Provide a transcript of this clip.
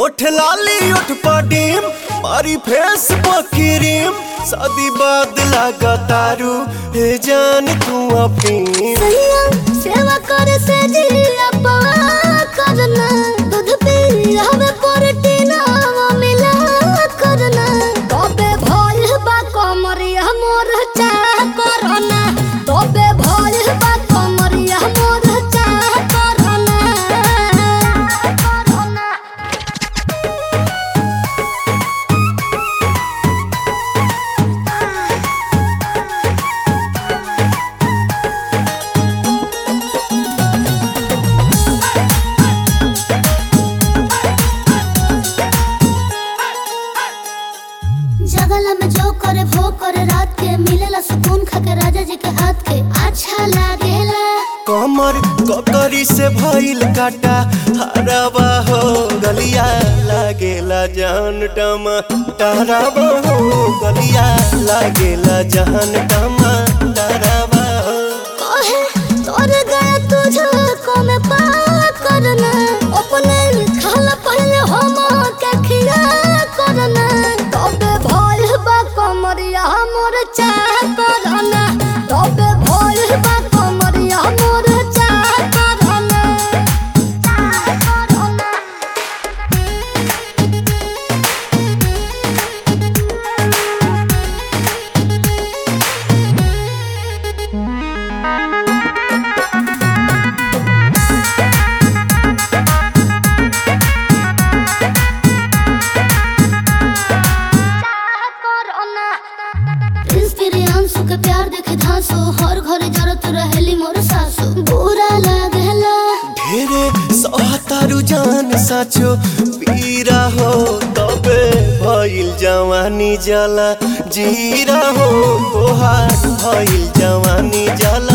ओठ लाली ओठ पडीम मारी फेस पकिरीम शादी बाद लगा तारू हे जान तू अपनी सैया सेवा करे से जिया पवा करना दूध पी हमें प्रोटीन मिला करना तबे भल बा कमरिया मोर चा करना तबे भल बा कमरिया मोर चा करना करना जगला में जो करे वो करे रात के मिलेला सुकून खाके राजा जी के हाथ के अच्छा लागेला कमर ककरी से भइल काटा हराबा हो गलिया लागेला जान टमा डराबा हो गलिया लागेला जान टमा डराबा हो कहे तोर गया तुझको में पा करना अपने खाला पहले हम के खिया करना तबे भल बा कमरिया मोर चाह करना तबे भल बा कमरिया मोर चाह करना चाह करना इंस्पिरियांसु के प्यार देखे धांसो हर घरे जरत रहेली मोर सासु बुरा लागेला ढेरे सहतारू जान साचो पीरा हो तबे भइल जवानी जला जीरा हो तोहार भइल जवानी जला